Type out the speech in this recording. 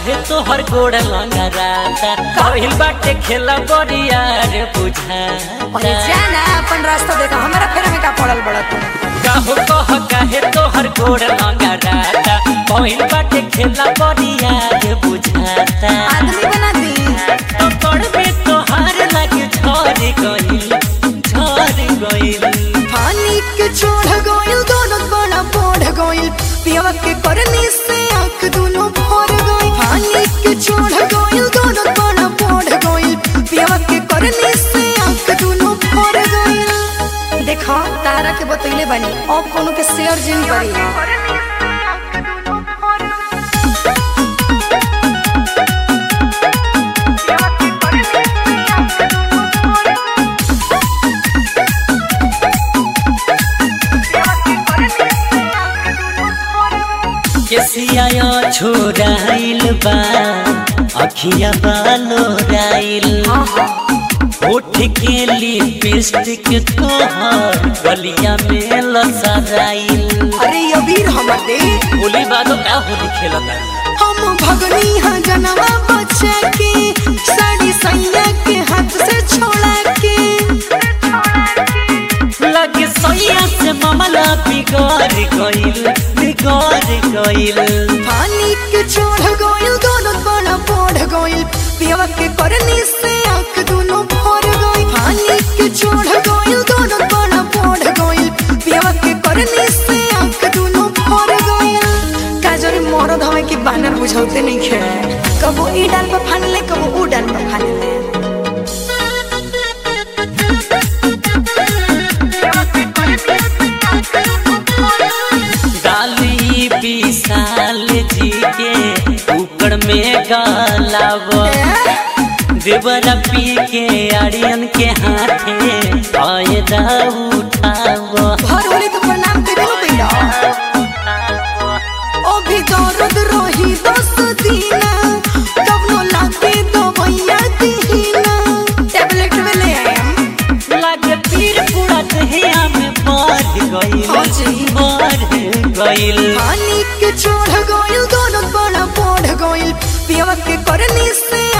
काहे तोहर गोड़ लंगराता कहिल बाटे खेला बरिया रे बुझा अरे जाना अपन रास्ता देखा हमारा फेर में का पड़ल बड़ा तू काहो कह काहे तोहर गोड़ लंगराता कहिल बाटे खेला बरिया रे बुझाता आदमी बना दी तो पड़बे तोहार लागे झड़ गइल झड़ गइल पानी के छोड़ गइल दोनों बड़ा बढ़ गइल पियवा के करनी से आंख दोनों भर गइल पानी के छोड़ गइल दोनों बड़ा बढ़ गइल पियवा के करनी से आंख दोनों भर गइल देखो तारा के बतैले बानी अब कोनो के शेयर जिन करी केसिया छोराइल बा अखिया बालो राइल होठ के लिपस्टिक तोहर गलिया में लसराइल अरे ये वीर हमर दे होली बादो का होली खेलता हम भगनी हाँ जनवा बचा के साड़ी सैया के हाथ से छोड़ा के लगे सैया से मामला बिगड़ गइल बिगड़ गइल पानी के छोड़ गइल दोनों बड़ा बढ़ गइल पियवा के करनी से आंख दोनों भर गइल पानी के छोड़ गइल दोनों बड़ा बढ़ गइल पियवा के करनी से आंख दोनों भर गइल काजरी मरद हवे कि बानर बुझाउते नहीं खे कबो ई डाल पर फान ले कबो ऊ डाल पर फान ले डाली विशाल जी के ऊपर में गलाव देवरा पी के आर्यन के हाथे फायदा उठाव भर होली तो प्रणाम देबे नु कइला ओ भी दर्द रही दस दीना तब नो लागे दवैया दीना टैबलेट में ले आएम लागे पीर पूरा दहिया में बढ़ गइल हाँ जी। बढ़ गइल पानी के छोड़ गइल दोनों बड़ा बढ़ गइल पियवा के करनी से